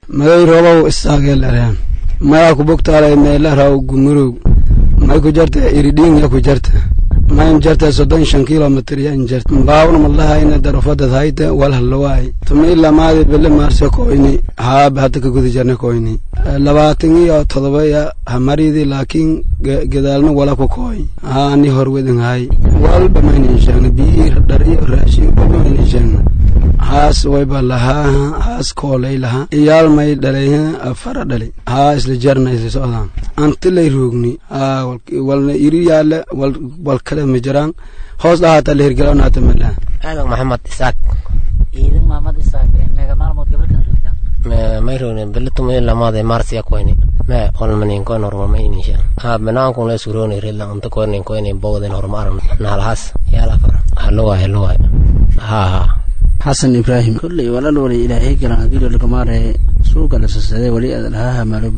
magay roobow istaageelareen mayaa ku bogtaalay meela raw gumurow may ku jarta iridhiin ya ku jarta mayn jarta soddon shan kilomitr yan jarta baawna madlahayna darofadad hayta wal halawaay tumi lamaadi bele maarse koyni haaba hadda ka guda jarna koyni labaatan iyo todoba ya hamaridi laakiin gadaalna wala ku koy haa ani horwedin hay walba maynin sheegna biyi dhar iyo raashin walba maynin sheegna haas wayba lahaa haas koolay lahaa iyaal may dhalay fara dhali haa isla jarna isla socdaan anti lay roogni haa walna iri yaale wal kale ma jiraan hoos dhahaata la hirgelanaata malaa aadan maxamed isaaq ciidan maamad isaaq meega maalmood gabarkan rogta may rogni bilitumi lamaade marsiya koyni me olmanin koyn hormar maynin shan ha banaanku le suroni ridla anta koynin koynin bogden hormar naalhas yaala far halowaay halowaay ha ha xasan ibraahim kolley walal wali ilaahay galan agilo lagamaare suuga lasasade wali adalhaha malo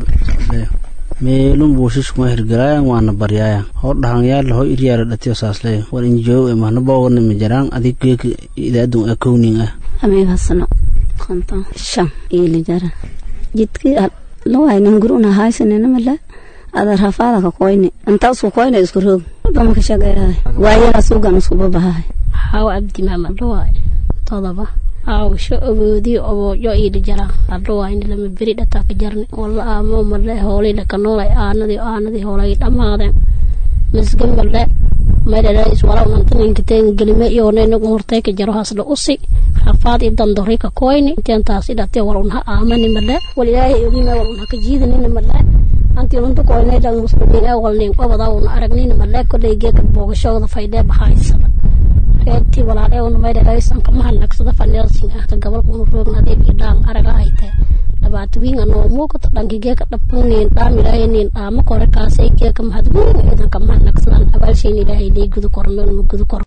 meelun buushishkuma hirgalaayan waana baryaayan hor dhahanyaala ho iryaala dhatiyo saasleyo war injoow e mahna boogana majaraan adig geeka idaadun a kowning ah amiga sano konton shan ili jara jidki lawaynan guruna haysanina mala ada rafaada ka koyni intaasu koyna isku roog bama ka shaqeeyahay waayala suugan iskuba bahahay haw abdi maamad dhawaay todoba aawsho ogoodii oboojo iili jara hadhawaayni lama beri dhataa ka jarni walla aamo male hoolii dhaka noolay aanadii aanadii hoolay dhammaadeen misga male madhadhays wala unantaninkateen gelime iyoona inagu hortay ka jaro hasla usi rafaad i dandori ka koyni inteentaasi dhate wal unha aamani male wal ilaahay ogime wal unha ka jiidanina male anti unta koynay dhan muslimiin ee walnin qobada una aragnina male koley geeka boogashooda faydee bahaysaba reertii walaal ee unamaydaraysan kama hanagsada faneelsin ah ka gabalka unu roognadeeb iyo dhaal araga ay tahay dhabaatooyinka noo muuqato dhanki geeka dhabanniin dhaam ilaahay niin dhaama kore kaasay geeka mahadweyn ciidanka ma hanagsadaan abaalshayn ilaahay lay gudu koro meel ma gudu koro